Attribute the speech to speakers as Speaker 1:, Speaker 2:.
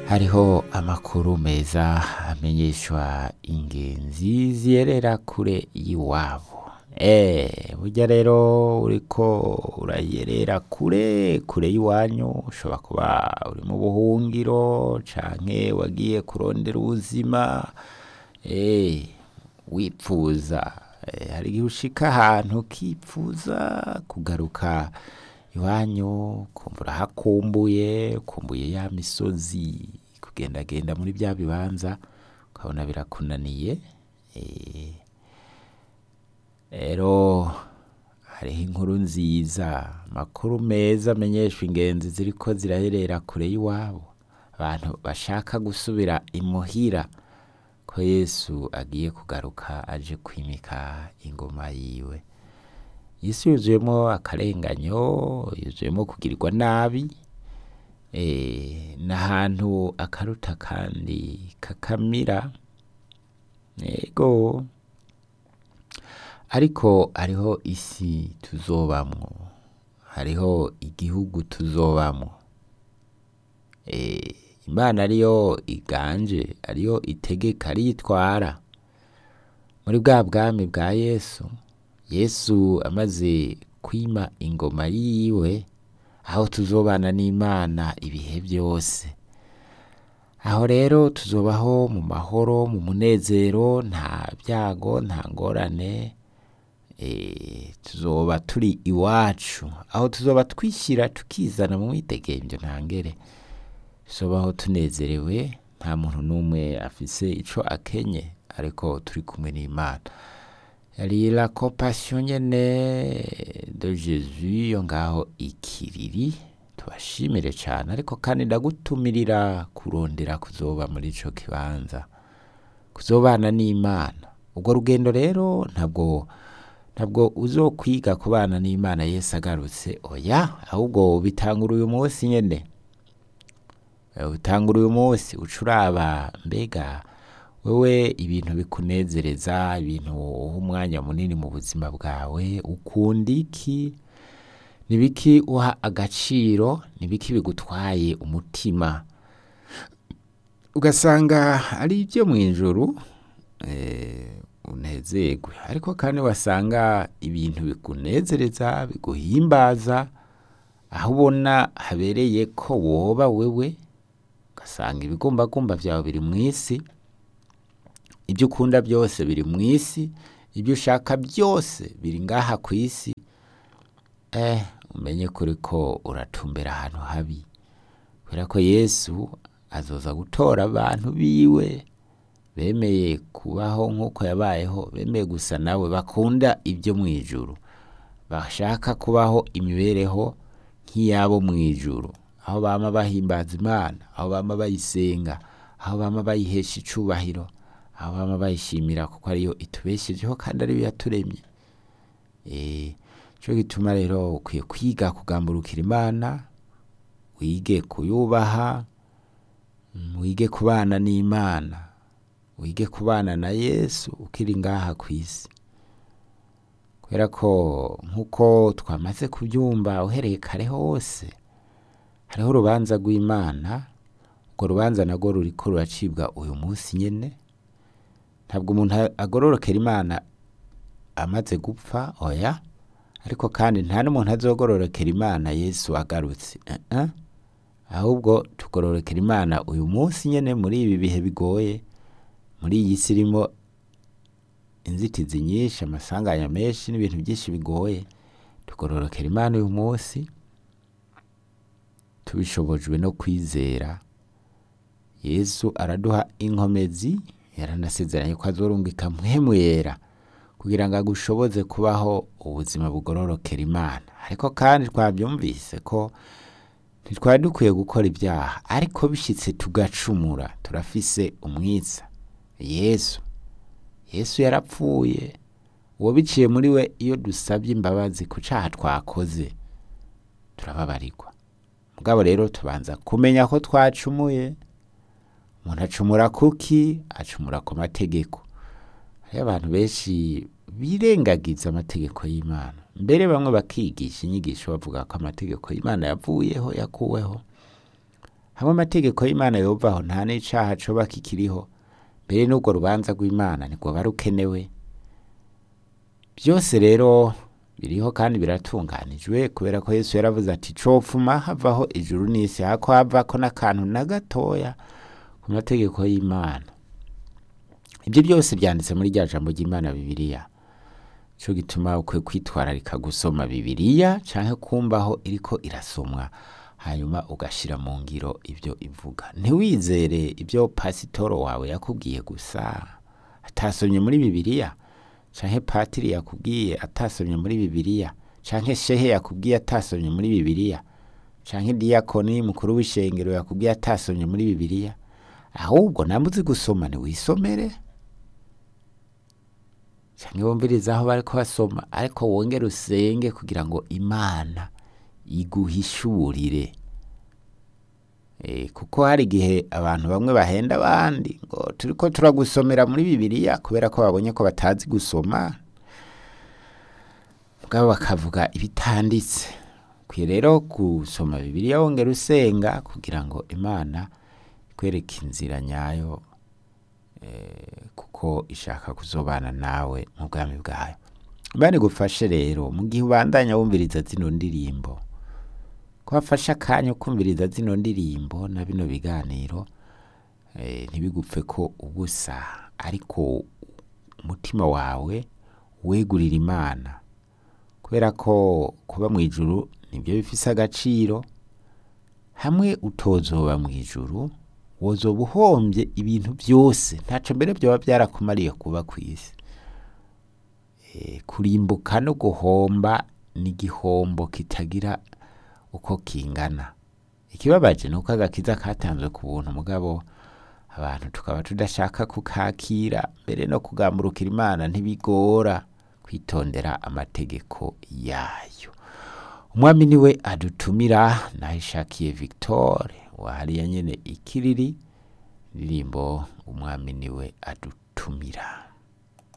Speaker 1: hariho amakuru meza amenyeshwa ingenzi ziyerera kure y'iwabo Eh, burya rero uriko urayerera kure kure y'iwanyu ushobora kuba uri mu buhungiro canke wagiye kurondera ubuzima eh, wipfuza Eh, hari igihe ushika ahantu ukipfuza kugaruka iwanyu kumva urahakumbuye ukumbuye ya misozi kugendagenda muri bya bibanza ukabona birakunaniye eh, rero hariho inkuru nziza amakuru meza amenyeshwa ingenzi ziriko ziraherera kure y'iwabo abantu bashaka gusubira imuhira ko yesu agiye kugaruka aje kwimika ingoma yiwe isi yuzuyemo akarenganyo yuzuyemo kugirirwa nabi eh, n'ahantu akaruta kandi kakamira yego ariko hariho isi tuzobamwo hariho igihugu tuzobamwo eh, imana ariyo iganje ariyo itegeka ariyo itwara muri bwa bwami bwa yesu yesu amaze kwima ingoma yiwe aho tuzobana n'imana ibihe byose aho rero tuzobaho mu mahoro mu munezero nta byago nta ngorane eh, tuzoba turi iwacu aho tuzoba twishyira tukizana mu mwidegemvyo ntangere tuzobaho tunezerewe nta muntu n'umwe afise ico akenye ariko turi kumwe n'imana yari la compassion nyene de jesus yo ngaho ikiriri tubashimire cane ariko kandi ndagutumirira kurondera kuzoba muri ico kibanza kuzobana n'imana ubwo rugendo rero ntabwo ntabwo uzokwiga kubana n'imana yesu agarutse oya ahubwo bitangura uyu munsi nyene Eh, bitangura uyu munsi uca uraba mbega wewe ibintu bikunezereza ibintu uha umwanya munini mu buzima bwawe ukunda iki nibiki uha agaciro nibiki bigutwaye umutima ugasanga ari ibyo mu ijuru eh, unezerwe ariko kandi wasanga ibintu bikunezereza biguhimbaza aho ubona habereye ko woba wewe ugasanga ibigumbagumba byawe biri mu isi ibyo ukunda byose biri mu isi ibyo ushaka byose biri ngaha ku isi eh umenye kuri ko uratumbera ahantu habi kubera ko yesu azoza gutora abantu biwe bemeye kubaho nk'uko yabayeho bemeye gusa nawe bakunda ibyo mu ijuru bashaka kubaho imibereho nk'iyabo mu ijuru aho bama bahimbaza imana aho bama bayisenga aho bama bayihesha icubahiro aho bama bayishimira kuko ariyo itubeshejeho kandi ariyo yaturemye eh cyo gituma rero ukwiye kwiga kugamburukira imana wige kuyubaha mm, wige kubana n'imana wige kubana na yesu ukiri ngaha ku isi kubera ko nk'uko twamaze kubyumva uhereye kare hose hariho urubanza rw'imana urwo rubanza narwo ruriko ruracibwa uyu munsi nyene ntabwo umuntu agororokera imana amaze gupfa oya ariko kandi nta n'umuntu azogororokera imana yesu agarutse uh -uh. ahubwo tugororokera imana uyu munsi nyene muri ibi bihe bigoye muri iyi si irimo inzitizi nyinshi amasanganya menshi n'ibintu byinshi bigoye tugororokera imana uyu munsi tubishobojwe no kwizera yesu araduha inkomezi yaranasezeranye ko azorungika mpwemu yera kugira ngo agushoboze kubaho ubuzima bugororokera imana ariko kandi twabyumvise ko ntitwari dukwiye gukora ibyaha ariko bishyitse tugacumura turafise umwitsa yesu yesu yarapfuye uwo biciye muri we iyo dusabye imbabazi ku cyaha twakoze turababarirwa mugabo rero tubanza kumenya ko twacumuye umuntu acumura kuki acumura ku mategeko hariyo abantu benshi birengagiza amategeko y'imana mbere bamwe bakigisha inyigisho bavuga ko amategeko y'imana yavuyeho yakuweho hamwe amategeko y'imana yovaho nta n'icaha coba kikiriho mbere n'urwo rubanza rw'imana ntirwoba rukenewe byose rero biriho kandi biratunganijwe kubera ko yesu yaravuze ati copfuma havaho ijuru n'isi hako havako n'akantu na gatoya ku mategeko y'imana ibyo byose byanditse muri rya jambo ry'imana bibiliya cyo gituma ukwiye kwitwararika gusoma bibiliya canke kumbaho iriko irasomwa hanyuma ugashira mu ngiro ibyo ivuga ntiwizere ibyo pasitoro wawe yakubwiye gusa atasomye muri bibiliya canke patiri yakubwiye atasomye muri bibiliya canke shehe yakubwiye atasomye muri bibiliya canke diyakoni mukuru w'ishengero yakubwiye atasomye muri bibiliya ahubwo namwe uzi gusoma ntiwisomere canke wumvirize aho bariko basoma ariko wongere usenge kugira ngo imana iguhishurire Eh, kuko hari igihe abantu bamwe bahenda abandi ngo turiko turagusomera muri bibiliya kubera ko babonye ko batazi gusoma mugabo bakavuga ibitanditse ukwiye rero gusoma bibiliya wongera usenga kugira ngo imana ikwereke inzira nyayo eh, kuko ishaka kuzobana nawe mu bwami bwayo imana igufashe rero mu gihe ubandanya wumviriza zino ndirimbo ko wafashe akanya ukumviriza zino ndirimbo na bino biganiro eh, ntibigupfe ko ubusa ariko umutima wawe wegurira imana kubera ko kuba mu ijuru nibyo bifise agaciro hamwe utozoba mu ijuru wozoba uhombye ibintu byose ntaco mbere byoba byarakumariye kuba ku isi Eh, kurimbuka no guhomba ni igihombo kitagira uko kingana ikibabaje ni uko agakiza katanzwe ku buntu mugabo abantu tukaba tudashaka kukakira mbere no kugamburukira imana ntibigora kwitondera amategeko yayo umwami niwe adutumira nahishakiye victoire wahariya nyene ikiriri indirimbo umwami niwe adutumira